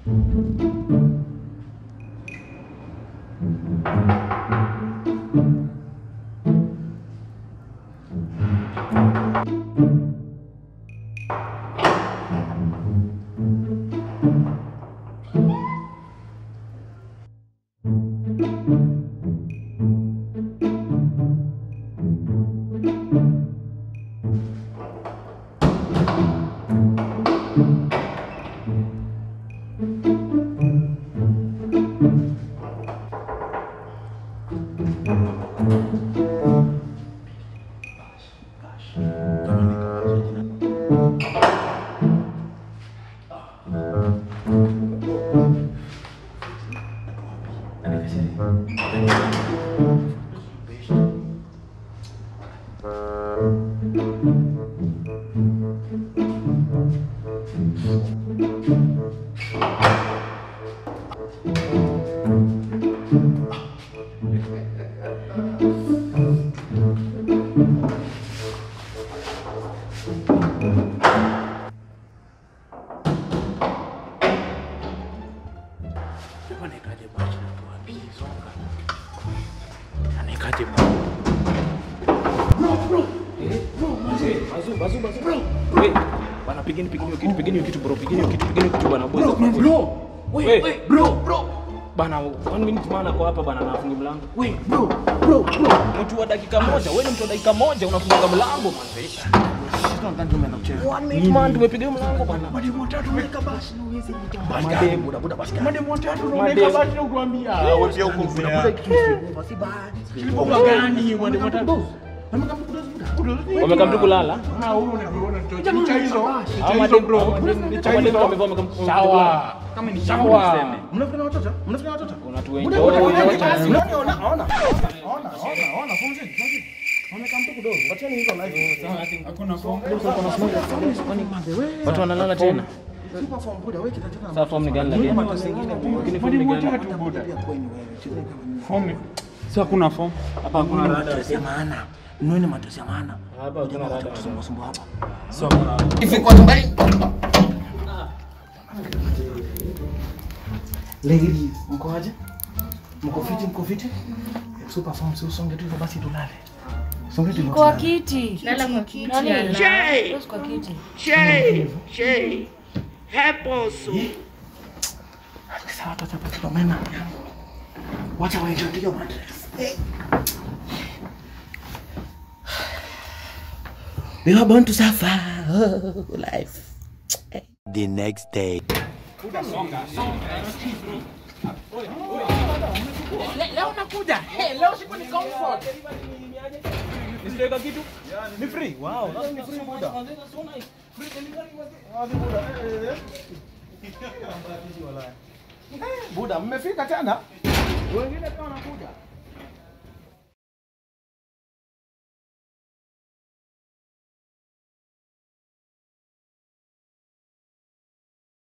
Anaekaje bwana tuambie songa. Anaekaje bwana? Eh? Bazu bazu bazu bro. Wewe bana pigeni pigeni hiyo kitu pigeni hiyo kitu bro pigeni hiyo kitu pigeni hiyo kitu bana boys. Bro. Wewe bro bro. Bana one minute maana kwa hapa bana nafunga mlango. Wewe bro bro bro. Mtu wa dakika moja, wewe ni mtu wa dakika moja unafunga mlango man. One minute man tumepiga hiyo mlango bana. Mademu watatu unaweka basi na uwezi Mademu. Buda buda basi. Mademu watatu Mademu. unaweka basi na kuambia. Wapi huko Buda, buda kitu isipokuwa si bahati. Isipokuwa gani mademu watatu? Wamekaa mtu kulala. Ah, huyo unaona ni cha hizo. Ni Hao cha hizo mademu bro. hao mademu- Ni hao cha mademu hizo. wamevaa wameka- Sawa. Kama ni Sawa. tuseme. Mnafikiri watoto? Mnafikiri watoto? Unatuenjoy. Buda, buda, buda, basi. Unaona, ona, ona. Ona, ona, ona, pumzika, pumzika. Wamekaa mtu kidogo. Wacheni hizo live. Hakuna form. Watu wanalala tena. Super form buda, wewe kitataka. Sasa form ni gani lakini? Lakini form ni Mademu gani? watatu buda. Pia coin wewe. Cheza kama Form. Si hakuna form. Hapa hakuna rada. matesi ya maana. Nueni matesi ya maana. Hapa hakuna rada. Tusumbua sumbua hapa. Si hakuna rada. Ladies, mko aje? Mko fiti, mko fiti? Super form, si usonge tu hivyo basi tulale. Songe tu Kwa tulale. kiti. Lala kwa kiti, Nani? ala. Yes, kwa kiti. Shay, Shay, help us. Sasa watu hapa tutomena. Wacha waenjoy hiyo mattress. We are born to suffer oh, life. The next day. Leo nakuja. Hey, leo siku ni comfort. Nisitaweka kitu? Ni free. Wow, leo ni free buda. Wapi buda? Eh, eh. Buda, mmefika tena? Wengine pia wanakuja.